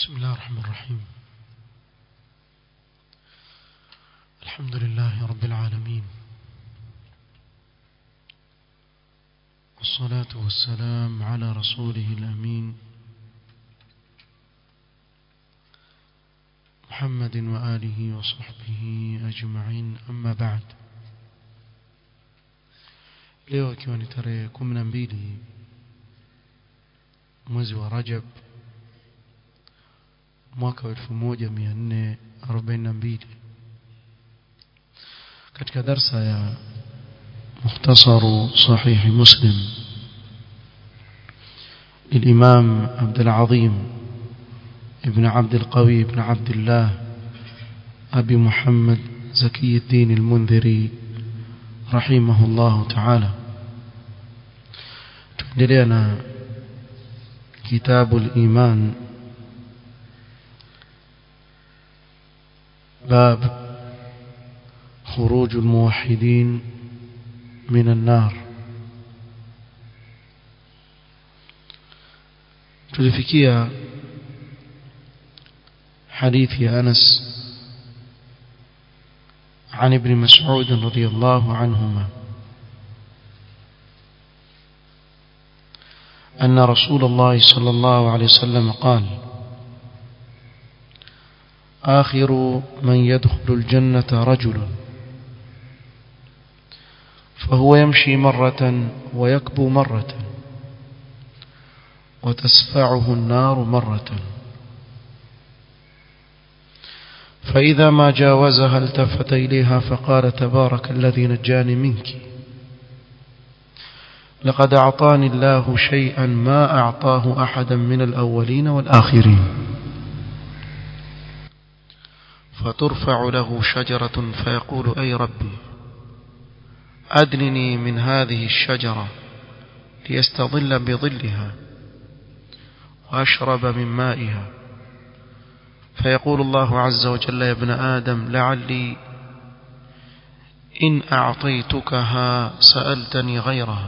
بسم الله الرحمن الرحيم الحمد لله رب العالمين والصلاة والسلام على رسوله الأمين محمد وآله وصحبه أجمعين أما بعد leo ikiwa ni tarehe kumi na mbili mwezi wa rajab mwaka wa elfu moja mia nne arobaini na mbili katika darsa ya mukhtasaru sahihi muslim للإمام عبد العظيم ابن عبد القوي بن عبد الله أبي محمد زكي الدين المنذري رحمه الله تعالى تندلنا كتاب الإيمان باب خروج الموحدين من النار tulifikia حديث أنس عن ابن مسعود رضي الله عنهما أن رسول الله صلى الله عليه وسلم قال آخر من يدخل الجنة رجل فهو يمشي مرة ويكبو مرة وتسفعه النار مرة فإذا ما جاوزها التفت إليها فقال تبارك الذي نجاني منك لقد أعطاني الله شيئا ما أعطاه أحدا من الأولين والآخرين فترفع له شجرة فيقول أي ربي أدنني من هذه الشجرة ليستظل بظلها وأشرب من مائها فيقول الله عز وجل يا ابن آدم لعلي إن أعطيتكها سألتني غيرها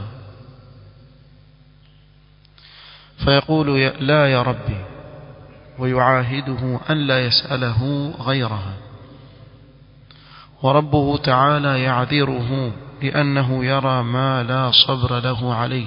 فيقول لا يا ربي ويعاهده أن لا يسأله غيرها وربه تعالى يعذره لأنه يرى ما لا صبر له عليه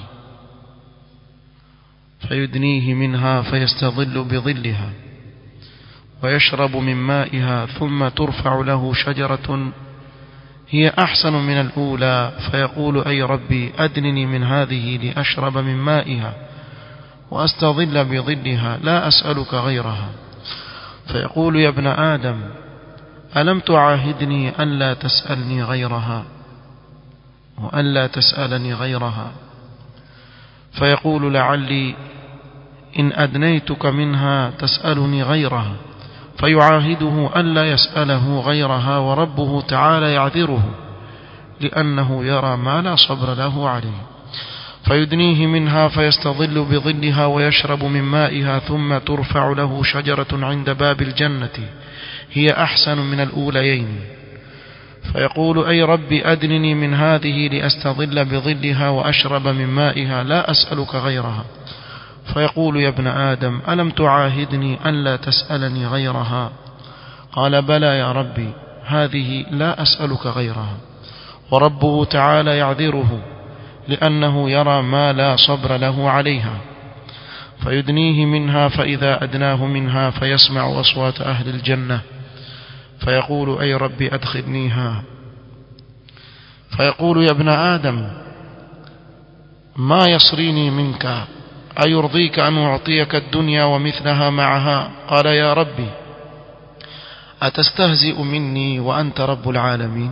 فيدنيه منها فيستظل بظلها ويشرب من مائها ثم ترفع له شجرة هي أحسن من الأولى فيقول أي ربي أدنني من هذه لأشرب من مائها وأستظل بظلها لا أسألك غيرها فيقول يا ابن آدم ألم تعاهدني أن لا تسألني غيرها وأن لا تسألني غيرها فيقول لعلي إن أدنيتك منها تسألني غيرها فيعاهده أن لا يسأله غيرها وربه تعالى يعذره لأنه يرى ما لا صبر له عليه فيدنيه منها فيستظل بظلها ويشرب من مائها ثم ترفع له شجرة عند باب الجنة هي أحسن من الأوليين فيقول أي رب أدنني من هذه لأستظل بظلها وأشرب من مائها لا أسألك غيرها فيقول يا ابن آدم ألم تعاهدني أن لا تسألني غيرها قال بلى يا ربي هذه لا أسألك غيرها وربه تعالى يعذره لأنه يرى ما لا صبر له عليها فيدنيه منها فإذا أدناه منها فيسمع أصوات أهل الجنة فيقول أي ربي أدخلنيها فيقول يا ابن آدم ما يصريني منك أيرضيك أن أعطيك الدنيا ومثلها معها قال يا ربي أتستهزئ مني وأنت رب العالمين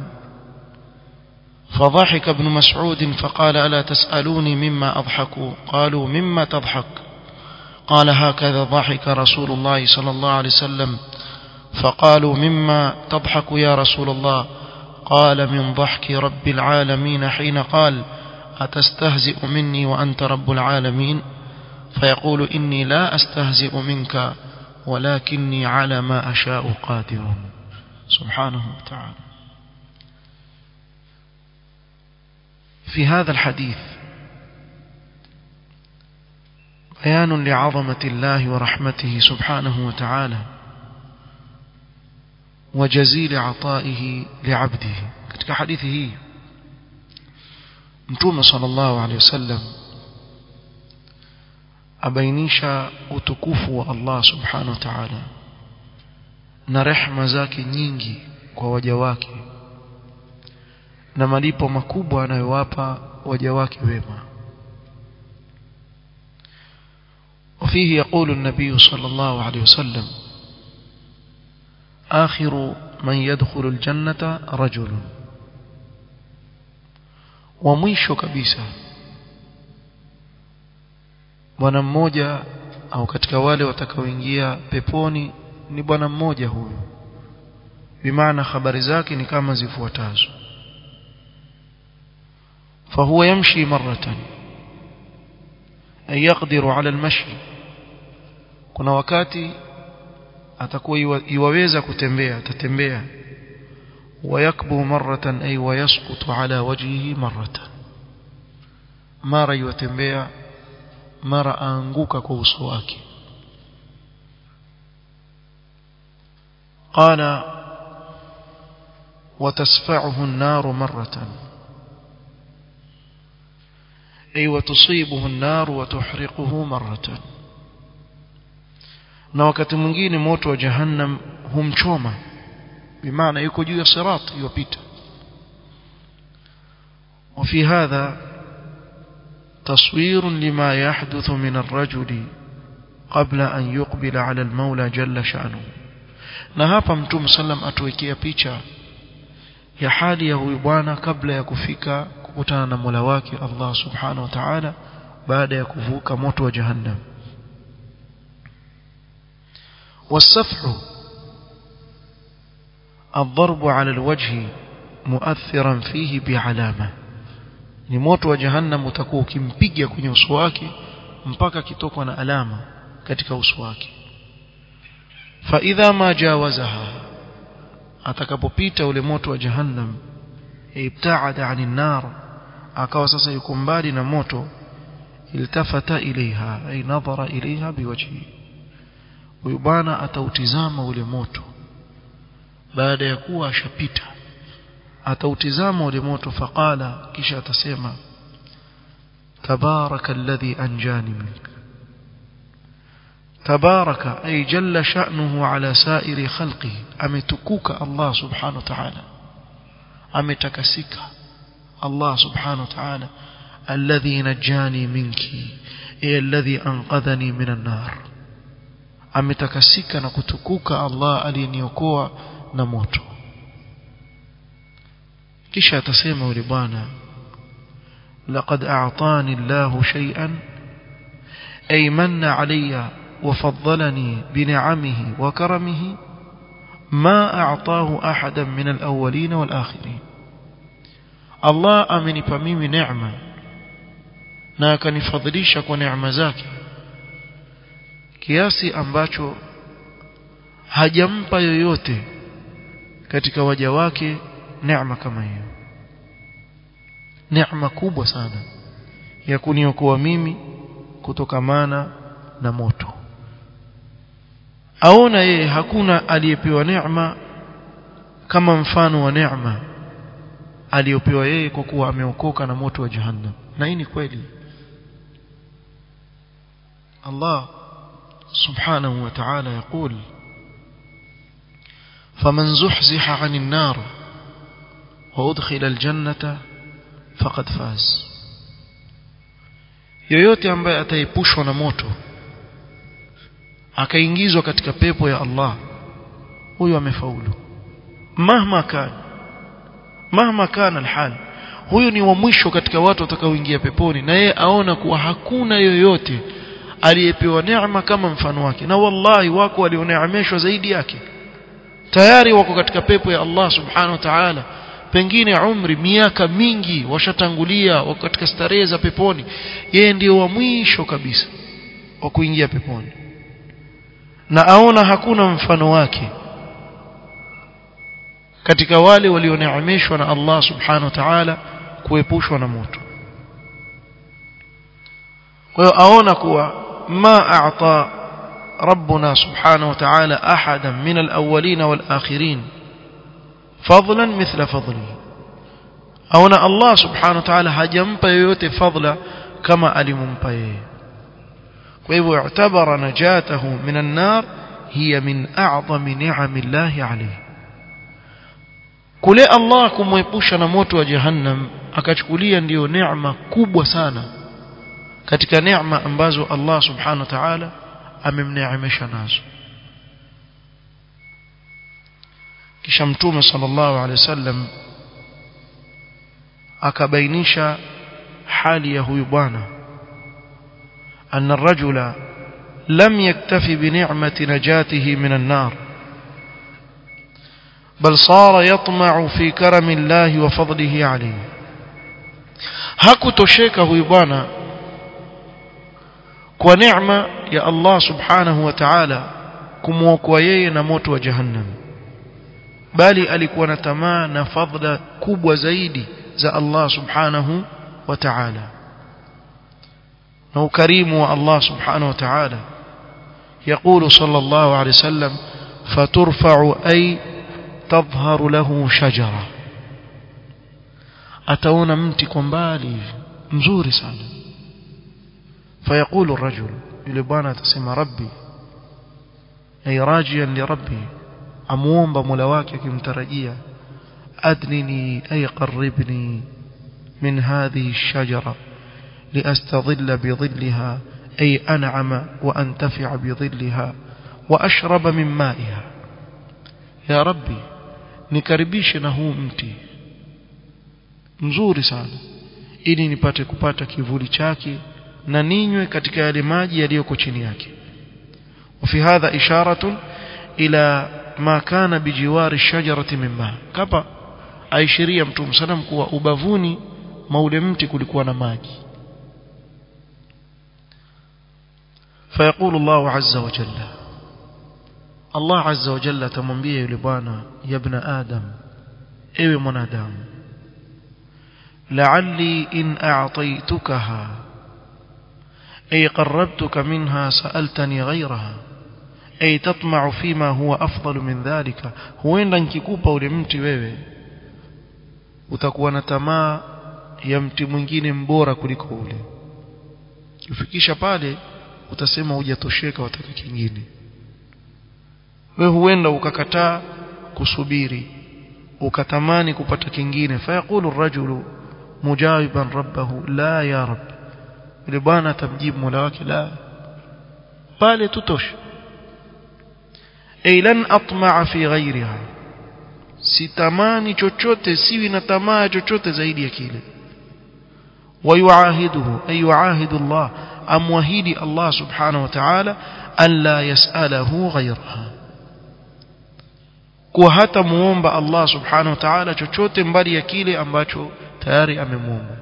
فضحك ابن مسعود فقال ألا تسألوني مما أضحك قالوا مما تضحك قال هكذا ضحك رسول الله صلى الله عليه وسلم فقالوا مما تضحك يا رسول الله قال من ضحك رب العالمين حين قال أتستهزئ مني وأنت رب العالمين فيقول إني لا أستهزئ منك ولكني على ما أشاء قادر سبحانه وتعالى في هذا الحديث بيان لعظمة الله ورحمته سبحانه وتعالى وجزيل عطائه لعبده katika hadithi hii mtume sallallahu alaihi wasallam abainisha utukufu wa Allah subhanahu wa ta'ala na rehma zake nyingi kwa waja wake na malipo makubwa anayowapa waja wake wema وفيه يقول النبي صلى الله عليه وسلم آخر من يدخل الجنة رجل ومwisho kabisa bwana mmoja au katika wale watakaoingia peponi ni bwana mmoja huyu bimaana habari zake ni kama zifuatazo فهو يمشي مرة أي يقدر على المشي kuna wakati atakuwa iwaweza kutembea atatembea ويكبو مرة أي ويسقط على وجهه مرة mara yutembea mara aanguka kwa uso wake قال وتسفعه النار مرة أي وتصيبه النار وتحرقه مرة na wakati mwingine moto wa jahannam humchoma bimaana yuko juu ya sirat yupita وفي هذا تصوير لما يحدث من الرجل قبل أن يقبل على المولى جل شأنه na hapa mtume sallam atuwekea picha ya hali ya huyu bwana kabla ya kufika kukutana na Mola wake Allah subhanahu wa ta'ala baada ya kuvuka moto wa jahannam والسفح الضرب على الوجه مؤثرا فيه بعلامة ni moto wa jahannam utakuwa ukimpiga kwenye uso wake mpaka kitokwa na alama katika uso wake fa idha ma jawazaha atakapopita ule moto wa jahannam ibtaada anin nar akawa sasa yuko mbali na moto iltafata ilaiha ay nadhara ilaiha biwajhi huyu bwana atautizama ule moto baada ya kuwa ashapita atautizama ule moto faqala kisha atasema tabaraka alladhi anjani mink tabaraka ay jalla sha'nuhu ala sa'iri khalqihi ametukuka Allah subhanahu wa ta'ala ametakasika Allah subhanahu wa ta'ala alladhi najani minki ay alladhi anqadhani minan nar ametakasika na kutukuka Allah aliyeniokoa na moto kisha atasema yule bwana laqad a'tani Allahu shay'an ay manna alayya wa faddalani bi ni'amihi wa karamihi ma a'tahu ahadan min al-awwalin wal akhirin Allah amenipa mimi neema na akanifadhilisha kwa neema zake kiasi ambacho hajampa yoyote katika waja wake neema kama hiyo neema kubwa sana ya kuniokoa mimi kutokamana na moto aona yeye hakuna aliyepewa neema kama mfano wa neema aliyopewa yeye kwa kuwa ameokoka na moto wa jahannam na hii ni kweli Allah سبحانه وتعالى يقول فمن زحزح عن النار وأدخل الجنة فقد فاز yoyote ambaye ataepushwa na moto akaingizwa katika pepo ya Allah huyo amefaulu mahma kana mahma kana alhal huyu ni wa mwisho katika watu watakaoingia peponi na yeye aona kuwa hakuna yoyote aliyepewa neema kama mfano wake na wallahi wako walioneemeshwa zaidi yake tayari wako katika pepo ya Allah subhanahu wa ta'ala pengine umri miaka mingi washatangulia wako katika starehe za peponi yeye ndio wa mwisho kabisa wa kuingia peponi na aona hakuna mfano wake katika wale walioneemeshwa na Allah subhanahu wa ta'ala kuepushwa na moto kwa hiyo aona kuwa ما أعطى ربنا سبحانه وتعالى أحدا من الأولين والآخرين فضلا مثل فضله أو أن الله سبحانه وتعالى هجمب يوتي فضلا كما ألممب وإذ اعتبر نجاته من النار هي من أعظم نعم الله عليه kule Allah kumwepusha na moto wa jahannam akachukulia ndiyo neema kubwa sana katika neema ambazo Allah subhanahu wa ta'ala amemneemesha nazo kisha mtume sallallahu alaihi wasallam akabainisha hali ya huyu bwana أن الرجل لم يكتفي بنعمة نجاته من النار بل صار يطمع في كرم الله وفضله عليه hakutosheka huyu bwana kwa neema ya Allah subhanahu wa ta'ala kumwokoa yeye na moto wa jahannam bali alikuwa na tamaa na fadhila kubwa zaidi za Allah subhanahu wa ta'ala na ukarimu wa Allah subhanahu wa ta'ala يقول صلى الله عليه وسلم فترفع أي تظهر له شجرة أتون متي كمبالي مزوري سانا فيقول الرجل يلبانا تسمى ربي أي راجيا لربي أموم بملواك كمترجيا أدنني أي قربني من هذه الشجرة لأستظل بظلها أي أنعم وأنتفع بظلها وأشرب من مائها يا ربي nikaribishe na huu mti mzuri sana ili nipate kupata kivuli chake na ninywe katika yale maji yaliyoko chini yake وفي هذا إشارة إلى ما كان بجوار الشجرة من ماء كما aishiria mtume salam kuwa ubavuni maule mti kulikuwa na maji فيقول الله عز وجل الله عز وجل تمwambia yule bwana ya ibn adam ewe mwanadamu la'alli in a'taytukaha ay qarrabtuka minha sa'altani ghayraha ay tatma'u fima huwa afdalu min dhalika huenda nikikupa ule mti wewe utakuwa na tamaa ya mti mwingine mbora kuliko ule ufikisha pale utasema hujatosheka wataka kingine wewe huenda ukakataa kusubiri ukatamani kupata kingine fayaqulu ar-rajulu mujawiban rabbahu la ya rab yule bwana atamjibu mola wake la pale tutosha ay lan atma'a fi ghayriha sitamani chochote siwi na tamaa chochote zaidi ya kile ويعاهده أي يعاهد الله أموهيد الله سبحانه وتعالى ألا يسأله غيرها kuwa hata muomba Allah subhanahu wa ta'ala chochote mbali ya kile ambacho tayari amemuomba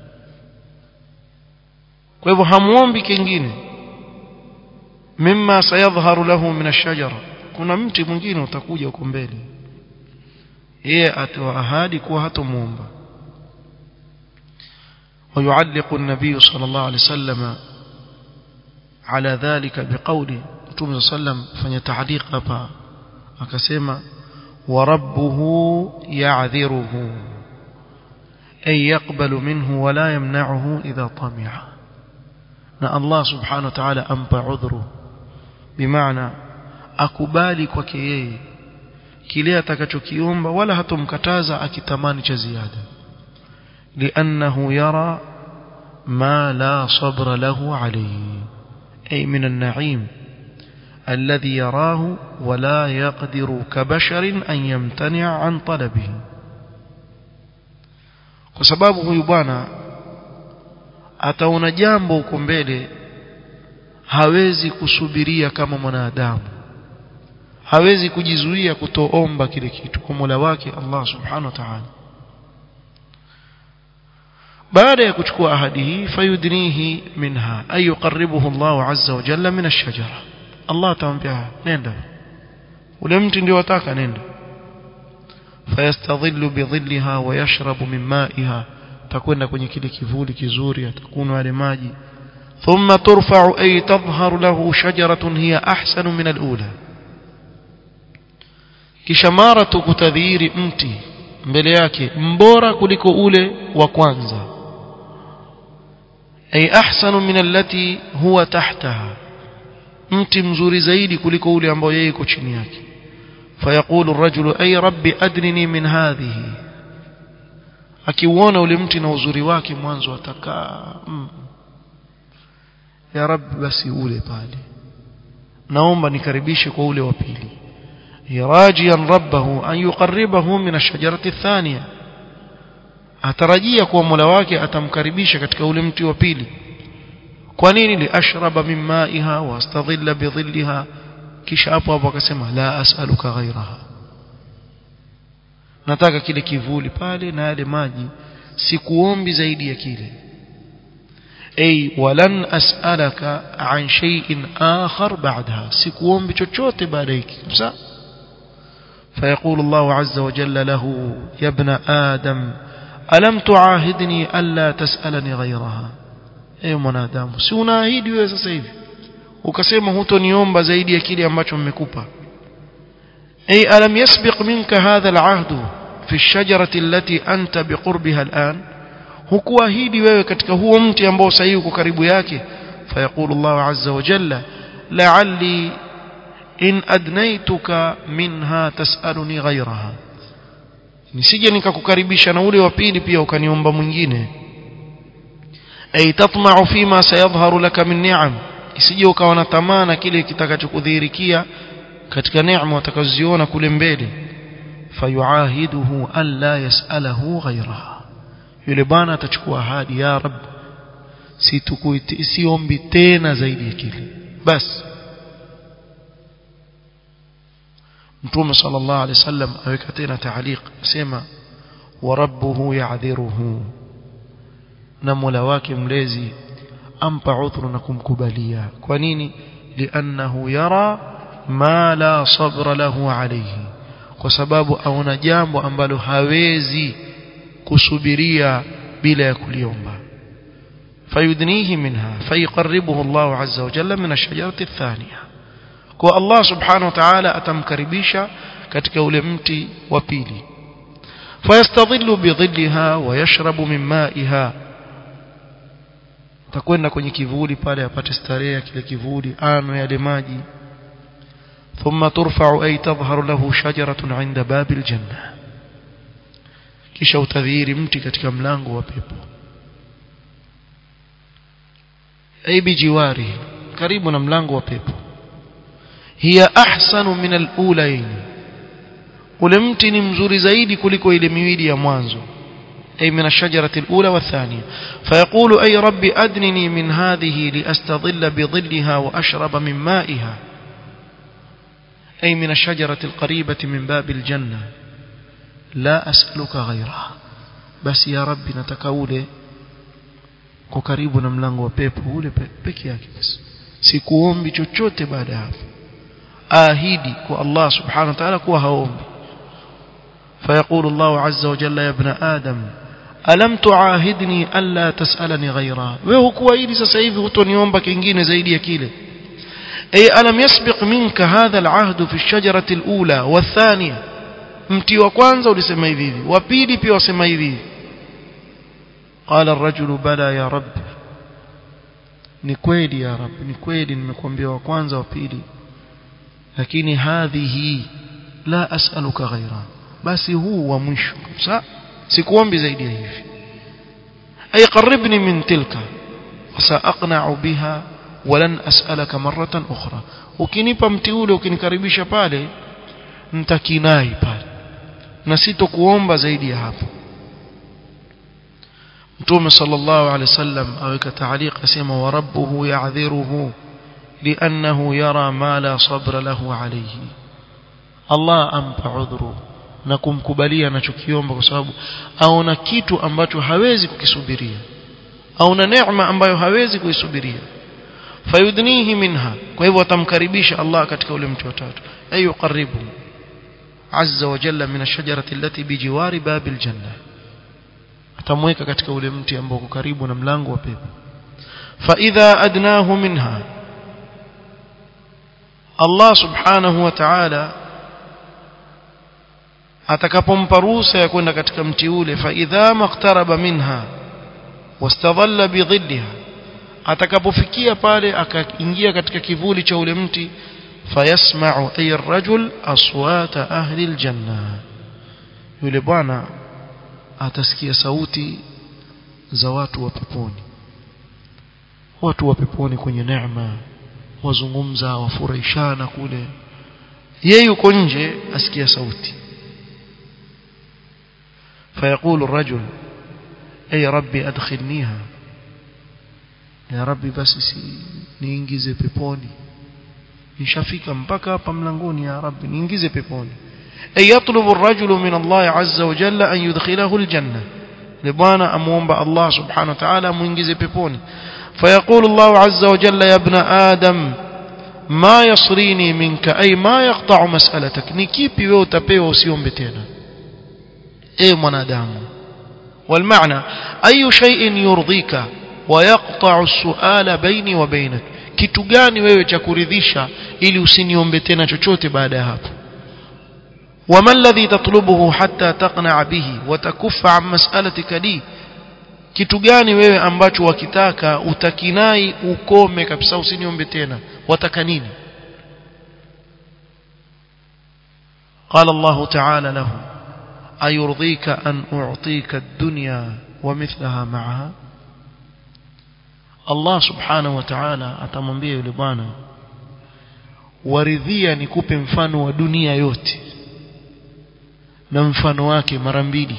kwa hivyo hamuombi kingine mimma sayadhharu lahu min ash-shajara kuna mti mwingine utakuja huko mbele yeye atoa ahadi kuwa hatamuomba ويعلق النبي صلى الله عليه وسلم على ذلك بقوله متوم صلى الله عليه وسلم فنتعليق hapa akasema وربه يعذره أي يقبل منه ولا يمنعه إذا طمع na Allah subhanahu wa ta'ala ampa udhuru bimaana akubali kwake yeye kile atakachokiomba wala hatomkataza akitamani cha ziada لأنه يرى ما لا صبر له عليه أي من النعيم الذي يراه ولا يقدر كبشر أن يمتنع عن طلبه وسبابه huyu bwana ataona jambo huko mbele hawezi kusubiria kama mwanadamu hawezi kujizuia kutoomba kile kitu kwa Mola wake Allah subhanahu wa ta'ala baada ya kuchukua ahadi hii fayudnihi minha ay yuqarribuhu Allah azza wa jalla min ash-shajara Allah atamwambia nenda ule mti ndio wataka nenda fayastadhillu bidhillaha wa yashrabu min ma'iha takwenda kwenye kile kivuli kizuri atakunywa yale maji ثم ترفع أي تظهر له شجرة هي أحسن من الأولى kishamaratu kutadhiri mti mbele yake mbora kuliko ule wa kwanza ay ahsanu min allati huwa tahtaha mti mzuri zaidi kuliko ule ambao yeye iko chini yake fayaqulu ar-rajulu ay rabbi adnini min hadhihi akiuona ule mti na uzuri wake mwanzo atakaa mm. ya rabbi basi ule pale naomba nikaribishe kwa ule wa pili rajiyan rabbahu an yuqarribahu min ash-shajarati ath-thaniya atarajia kuwa Mola wake atamkaribisha katika ule mti wa pili kwa nini li ashraba min ma'iha wa astadhilla bi dhillaha kisha hapo hapo akasema la as'aluka ghayraha nataka kile kivuli pale na yale maji sikuombi zaidi ya kile ay walan as'alaka an shay'in akhar ba'daha sikuombi chochote baada hiki kabisa فيقول الله عز وجل له يا ابن آدم ألم تعاهدني ألا تسألني غيرها ايو mwanadamu si unaahidi wewe sasa hivi ukasema hutoniomba zaidi ya kile ambacho mmekupa ay alam yasbiq minka hadha al'ahd fi ash-shajarati allati anta biqurbiha al'an hukuahidi wewe katika huo mti ambao sasa uko karibu yake fayaqulu Allah azza wa jalla la'alli in adnaituka minha tasaluni ghayraha nisije nikakukaribisha na ule wa pili pia ukaniomba mwingine ay tatma'u fima sayadhharu laka min ni'am isije ukawa na tamaa na kile kitakachokudhihirikia katika neema utakazoziona kule mbele fayuahiduhu an la yas'alahu ghayraha yule bwana atachukua ahadi ya rab situkuiti siombi tena zaidi ya kile basi mtume sallallahu alaihi wasallam aweka tena taaliq asema wa rabbuhu ya'dhiruhu na mola wake mlezi ampa udhuru na kumkubalia kwa nini liannahu yara ma la sabra lahu alayhi kwa sababu aona jambo ambalo hawezi kusubiria bila ya kuliomba fayudnihi minha fayqarribuhu Allah azza wa jalla min ash-shajarati ath-thaniya kwa Allah subhanahu wa ta'ala atamkaribisha katika ule mti wa pili fayastadhillu bidhilliha wa yashrabu min ma'iha atakwenda kwenye kivuli pale apate starehe ya kile kivuli ano yale maji thumma turfa'u ay tadhharu lahu shajaratun 'inda babil janna kisha utadhihiri mti katika mlango wa pepo ay bijiwari karibu na mlango wa pepo hiya ahsanu min al-ulayn ule mti ni mzuri zaidi kuliko ile miwili ya mwanzo أي من الشجرة الأولى والثانية فيقول أي رب أدنني من هذه لأستظل بظلها وأشرب من مائها أي من الشجرة القريبة من باب الجنة لا أسألك غيرها بس يا رب نتكولي kukaribu na mlango wa pepo ule peke yake basi sikuombi chochote baada ya hapo ahidi kwa Allah subhanahu wa ta'ala kuwa haombi فيقول الله عز وجل يا ابن آدم ألم تعاهدني ألا تسألني غيرها wewe kuahidi sasa hivi hutoniomba kingine zaidi ya kile أي ألم يسبق منك هذا العهد في الشجرة الأولى والثانية mti wa kwanza ulisema hivi hivi wa pili pia wasema hivi hivi قال الرجل بلى يا رب ni kweli ya rab ni kweli nimekuambia wa kwanza wa pili lakini hadhihi la as'aluka ghaira basi huu wa mwisho kabisa sikuombi zaidi ya hivi ay qaribni min tilka wasaaqna'u biha walan as'alaka marratan ukhra ukinipa mti ule ukinikaribisha pale nitakinai pale na sitokuomba zaidi ya hapo mtume sallallahu alaihi wasallam aweka taaliq asema wa rabbuhu ya'dhiruhu li'annahu yara ma la sabra lahu alayhi Allah ampa udhuru na kumkubalia anachokiomba kwa sababu aona kitu ambacho hawezi kukisubiria aona neema ambayo hawezi kuisubiria fayudnihi minha kwa hivyo atamkaribisha Allah katika ule mti wa tatu ayu qaribu azza wa jalla min ash-shajarati allati bijiwari babil janna atamweka katika ule mti ambao uko karibu na mlango wa pepo فإذا أدناه منها الله سبحانه وتعالى atakapompa ruhusa ya kwenda katika mti ule faidha maktaraba minha wastadhalla bidhilliha atakapofikia pale akaingia katika kivuli cha ule mti fayasma'u ay ar-rajul aswata ahli al-janna yule bwana atasikia sauti za watu wa peponi watu wa peponi kwenye neema wazungumza wafurahishana kule yeye yuko nje asikia sauti فيقول الرجل أي ربي أدخلنيها يا ربي بس niingize peponi nishafika mpaka hapa mlangoni ya rabbi niingize peponi ay yatlubu ar-rajulu min Allah azza wa jalla an yudkhilahu al-janna ni bwana amuomba Allah subhanahu wa ta'ala muingize peponi فيقول الله عز وجل يا ابن آدم ما يصريني منك أي ما يقطع مسألتك نكيبي wewe utapewa usiombe tena ايه mwanadamu والمعنى أي شيء يرضيك ويقطع السؤال بيني وبينك kitu gani wewe cha kuridhisha ili usiniombe tena chochote baada ya hapo وما الذي تطلبه حتى تقنع به وتكف عن مسألتك لي kitu gani wewe ambacho wakitaka utakinai ukome kabisa usiniombe tena wataka nini قال الله تعالى له أيرضيك أن أعطيك الدنيا ومثلها معها Allah subhanahu wa ta'ala atamwambia yule bwana waridhia nikupe mfano wa dunia yote na mfano wake mara mbili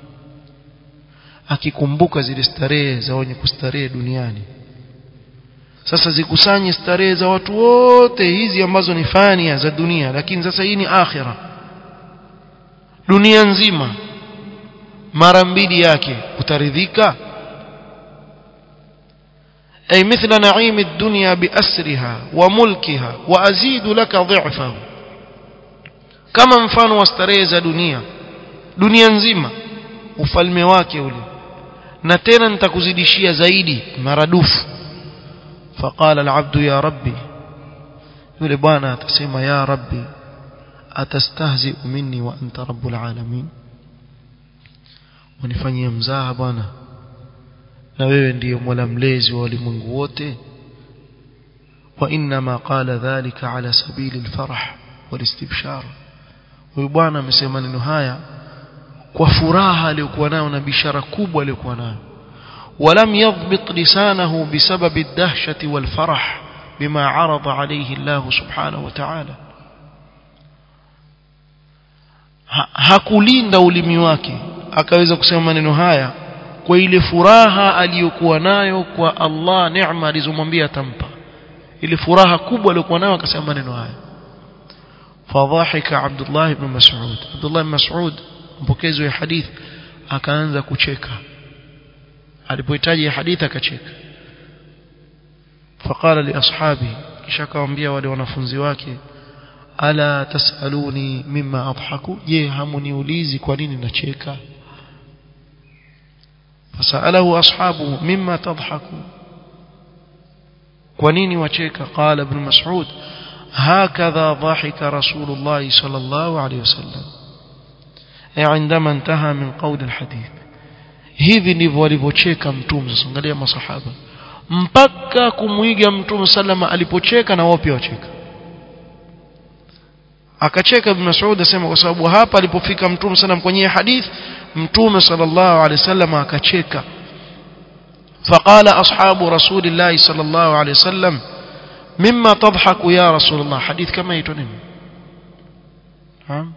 akikumbuka zile starehe za wenye kustarehe duniani sasa zikusanye starehe za watu wote hizi ambazo ni fania za dunia lakini sasa hii ni akhira dunia nzima mara mbili yake utaridhika أي مثل نعيم الدنيا بأسرها وملكها وأزيد لك ضعفه كما mfano wa starehe za dunia dunia nzima ufalme wake ule na tena nitakuzidishia zaidi maradufu فقال العبد يا ربي yule bwana atasema ya rabbi atastahzi minni wa anta rabbul alamin unifanyie mzaha bwana na wewe ndiyo mola mlezi wa walimwengu wote wa inma qala dhalika ala sabili alfarah walistibshar huyu bwana amesema neno haya kwa furaha aliyokuwa nayo na bishara kubwa aliyokuwa nayo ولم يضبط لسانه بسبب الدهشة والفرح بما عرض عليه الله سبحانه وتعالى hakulinda ulimi wake akaweza kusema maneno haya kwa ile furaha aliyokuwa nayo kwa Allah neema alizomwambia atampa ile furaha kubwa aliyokuwa nayo akasema maneno haya fadhahika Abdullah ibn Mas'ud Abdullah ibn Mas'ud mpokezi wa hadith akaanza kucheka alipohitaji hadithi akacheka faqala li ashabi kisha akamwambia wale wanafunzi wake ala tasaluni mimma adhaku je hamuniulizi kwa nini nacheka فسأله أصحابه مما تضحكون ونين وشيك قال ابن مسعود هكذا ضحك رسول الله صلى الله عليه وسلم عندما انتهى من قول الحديث hivi ndivyo walivyocheka mtume sasa angalia masahaba mpaka kumwiga mtume sallama alipocheka na wao pia wacheka akacheka ibn Mas'ud asema kwa sababu hapa alipofika mtume sallam kwenye hadith mtume sallallahu alaihi wasallam akacheka فقال أصحاب رسول الله صلى الله عليه وسلم مما تضحك يا رسول الله حديث كما يتنم ها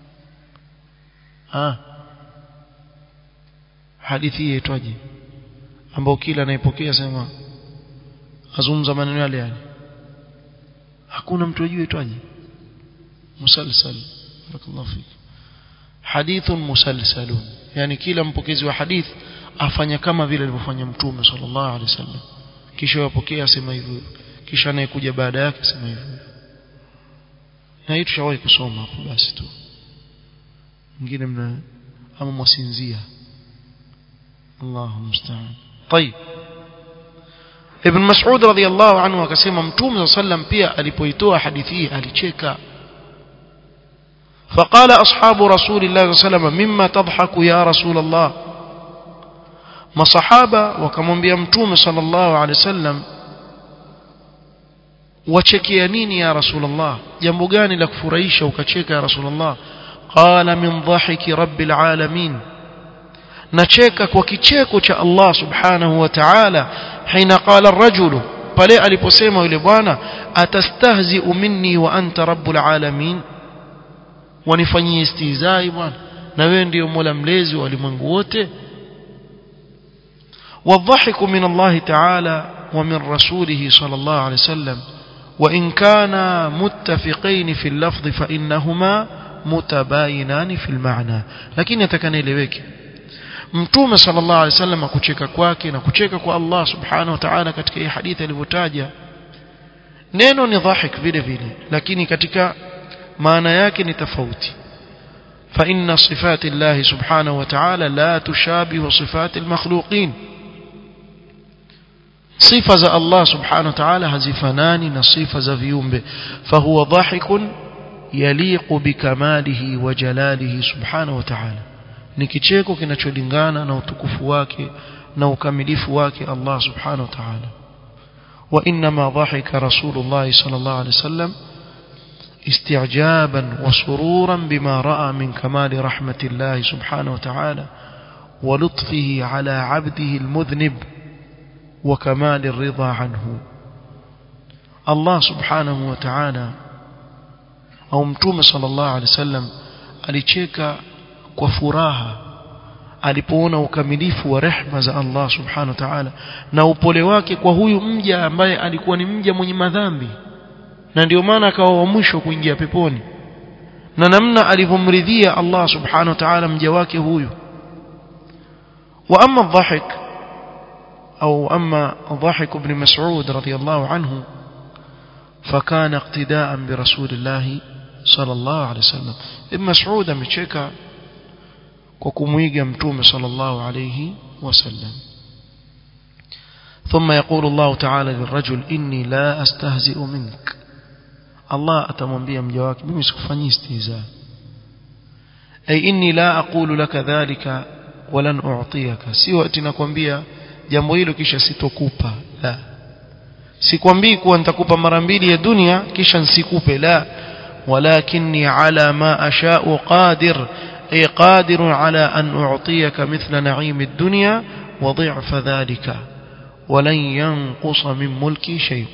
ها hadithi yaitwaje ambao kila anayepokea sema azungumza maneno yale yale hakuna mtu ajue itwaje musalsal barakallahu fik hadithun musalsalun yani kila mpokezi wa hadith afanya kama vile alivyofanya mtume sallallahu alaihi wasallam kisha yapokea asema hivyo kisha anayekuja baada yake asema hivyo na hii tushawahi kusoma hapo basi tu mwingine mna ama mwasinzia الله المستعان طيب Ibn Mas'ud radhiyallahu anhu akasema Mtume sallam pia alipoitoa hadithi hii alicheka فقال أصحاب رسول الله صلى الله عليه وسلم مما تضحك يا رسول الله masahaba wakamwambia mtume sallallahu alaihi wasallam wachekea nini ya rasulullah jambo gani la kufurahisha ukacheka ya rasulullah qala min dhahiki rabbil alamin nacheka kwa kicheko cha Allah subhanahu wa ta'ala hina qala ar-rajulu pale aliposema yule bwana atastahzi'u minni wa anta rabbul alamin wanifanyie istizai bwana na wewe ndio mola mlezi wa ulimwengu wote والضحك من الله تعالى ومن رسوله صلى الله عليه وسلم وإن كانا متفقين في اللفظ فإنهما متباينان في المعنى لكن يتكن إليك mtume sallallahu alaihi wasallam kucheka kwake na kucheka kwa Allah subhanahu wa ta'ala katika hii hadithi alivyotaja neno ni dhahik vile vile lakini katika maana yake ni tofauti fa inna sifati Allah subhanahu wa ta'ala la tushabihu sifati al-makhluqin sifa za Allah subhanahu wa ta'ala hazifanani na sifa za viumbe fahuwa dhahikun yaliqu bikamalihi wa jalalihi subhanahu wa ta'ala ni kicheko kinacholingana na utukufu wake na ukamilifu wake Allah subhanahu wa ta'ala wa inma dhahika rasulullah sallallahu alayhi wasallam استعجابا وسرورا بما راى من كمال رحمه الله سبحانه وتعالى ولطفه على عبده المذنب وكمال الرضا عنه الله سبحانه وتعالى au mtume sallallahu alaihi wasallam alicheka kwa furaha alipoona ukamilifu wa rehma za Allah subhanahu wa ta'ala na upole wake kwa huyu mja ambaye alikuwa ni mja mwenye madhambi na ndio maana akawa wa mwisho kuingia peponi na namna alivyomridhia Allah subhanahu wa ta'ala mja wake huyu wa amma dhahik أو أما ضحك بن مسعود رضي الله عنه فكان اقتداء برسول الله صلى الله عليه وسلم ابن مسعود مشيكا وكمويجا متوم صلى الله عليه وسلم ثم يقول الله تعالى للرجل إني لا أستهزئ منك الله أتمنبيا مجواك بمسكفني استهزاء أي إني لا أقول لك ذلك ولن أعطيك سوى أتنكم jambo hilo kisha sitokupa la sikwambii kuwa nitakupa mara mbili ya dunia kisha nsikupe la walakinni ala ma asha'u qadir ay qadir ala an u'tiyaka mithla na'im ad-dunya wa dhi'fa dhalika ولن ينقص من ملكي شيء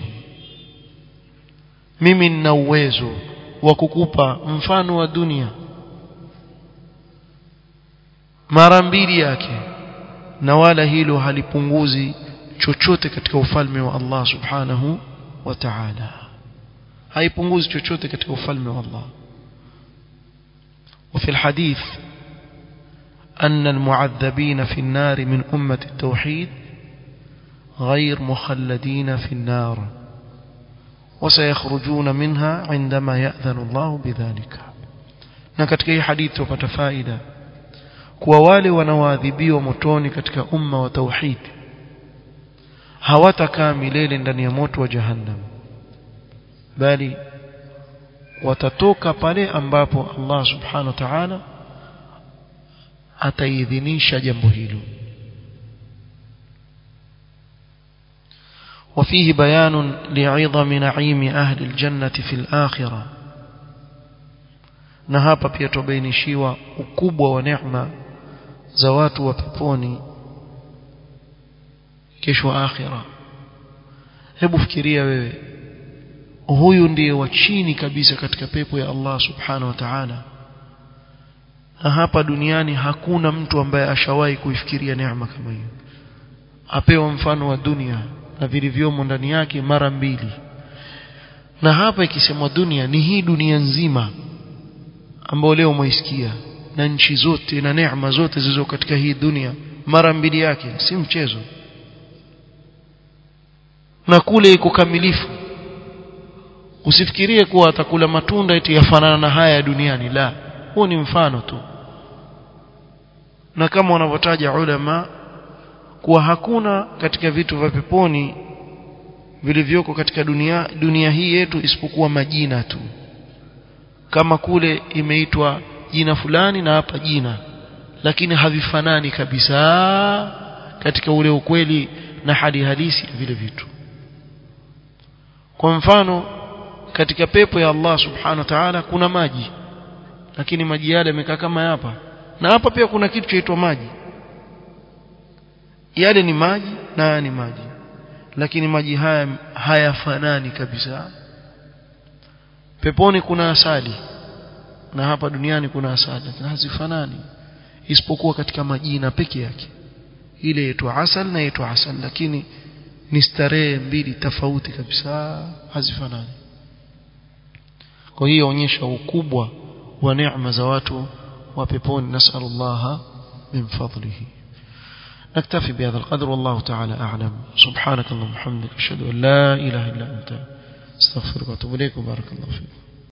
mimi nina uwezo wa kukupa mfano wa dunia mara mbili yake na wala hilo halipunguzi chochote katika ufalme wa Allah subhanahu wa ta'ala haipunguzi chochote katika ufalme wa Allah وفي الحديث أن المعذبين في النار من أمة التوحيد غير مخلدين في النار وسيخرجون منها عندما يأذن الله بذلك نكتك أي حديث وفتفائدة kuwa wale wanaoadhibiwa motoni katika umma wa tauhid hawatakaa milele ndani ya moto wa jahannam bali watatoka pale ambapo Allah subhanahu wa ta'ala ataidhinisha jambo hilo وفيه بيان لعظم نعيم أهل الجنة في الآخرة na hapa pia tubainishiwa ukubwa wa neema za watu wa peponi kesho akhira hebu fikiria wewe huyu ndiye wa chini kabisa katika pepo ya Allah subhanahu wa ta'ala na hapa duniani hakuna mtu ambaye ashawahi kuifikiria neema kama hiyo apewa mfano wa dunia na vilivyomo ndani yake mara mbili na hapa ikisemwa dunia ni hii dunia nzima ambayo leo mwaisikia na nchi zote na neema zote zilizo katika hii dunia mara mbili yake si mchezo na kule iko kamilifu usifikirie kuwa atakula matunda eti yafanana na haya ya duniani la huo ni mfano tu na kama wanavyotaja ulama kuwa hakuna katika vitu vya peponi vilivyoko katika dunia dunia hii yetu isipokuwa majina tu kama kule imeitwa jina fulani na hapa jina lakini havifanani kabisa katika ule ukweli na hali halisi ya vile vitu kwa mfano katika pepo ya Allah subhanahu wa ta'ala kuna maji lakini maji yale yamekaa kama hapa na hapa pia kuna kitu chaitwa maji yale ni maji na haya ni maji lakini maji haya hayafanani kabisa peponi kuna asali na hapa duniani kuna asali lakini hazifanani isipokuwa katika majina peke yake ile yetu asal na yetu asal lakini ni starehe mbili tofauti kabisa hazifanani kwa hiyo onyesha ukubwa wa neema za watu wa peponi nasallallahu min fadlihi نكتفي بهذا القدر والله تعالى أعلم سبحانك اللهم وبحمدك أشهد أن لا إله إلا أنت استغفرك وأتوب إليك وبارك الله فيك